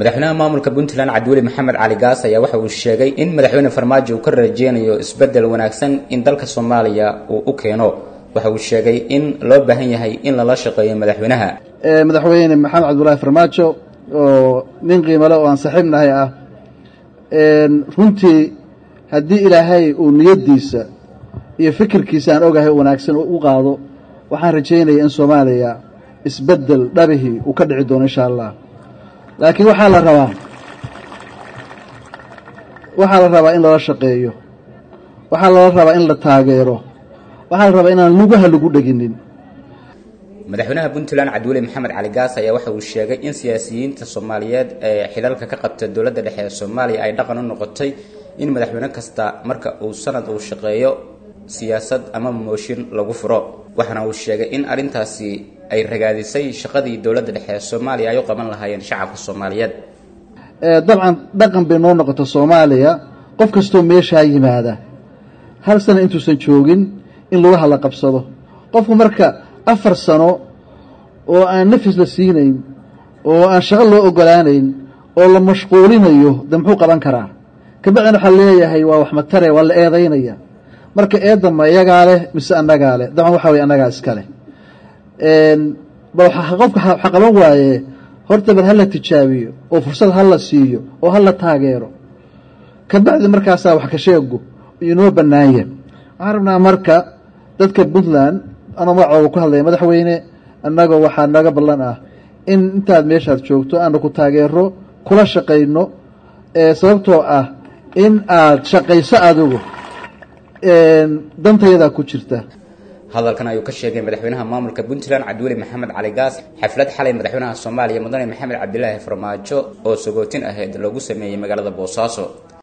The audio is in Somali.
madaxweynaha maamulka puntland cabdiweli maxamed cali gaas ayaa waxa uu sheegay in madaxweyne farmaajo uu ka rajeynayo isbeddel wanaagsan in dalka soomaaliya uu u keeno waxa uu sheegay in loo baahan yahay in lala shaqeeyo madaxweynaha madaxweyne maxamed cabdulaahi farmaajo oo nin qiimale oo aan saaxiibnahay ah runtii haddii ilaahay uu niyaddiisa iyo fikirkiisa aan ogahay wanaagsan u qaado waxaan rajaynaya in soomaaliya isbeddel dhabihii uu ka dhici doono insha allah laakiin waxaa la rabaa waxaa la rabaa in lala shaqeeyo waxaa lala rabaa in la taageero waxaa la rabaa inaan lugaha lagu dheginin madaxweynaha puntland cabdiweli maxamed cali gaas ayaa waxa uu sheegay in siyaasiyiinta soomaaliyeed ee xilalka ka qabta dowladda dhexe ee soomaaliya ay dhaqan u noqotay in madaxweyne kasta marka uu sanad uu shaqeeyo siyaasad ama mooshin lagu furo waxaana uu sheegay in arrintaasi ay ragaadisay shaqadii dowladda dhexe ee soomaaliya ay u qaban lahaayeen shacabka soomaaliyeed dabcan dhaqan bay noo noqota soomaaliya qof kastoo meeshaa yimaada hal sana intuusan joogin in lugaha la qabsado qofku marka afar sano oo aan nafis la siinayn oo aan shaqo loo ogolaanayn oo la mashquulinayo de muxuu qaban karaa kabacdina waxaa leeyahay waa wax matare waa la eedaynaya marka eedda ma iyagaa leh mise annagaa leh dabcan waxa weye annagaa iska leh bal qofka waxa qaban waaye horta bal hala tijaabiyo oo fursad hala siiyo oo hala taageero kabacdi markaasaa wax ka sheego inoo bannaanya waxaan rabnaa marka dadka puntland anoo magacooga ku hadlaya madaxweyne annagoo waxaa naga ballan ah in intaad meeshaad joogto aanu ku taageero kula shaqayno sababtoo ah in aad shaqayso adigu dantayadaa ku jirta hadalkan ayuu ka sheegay madaxweynaha maamulka puntland cabdiweli maxamed cali gaas xaflad xalay madaxweynaha soomaaliya mudane maxamed cabdilaahi farmaajo oo sagootin ahayd loogu sameeyey magaalada boosaaso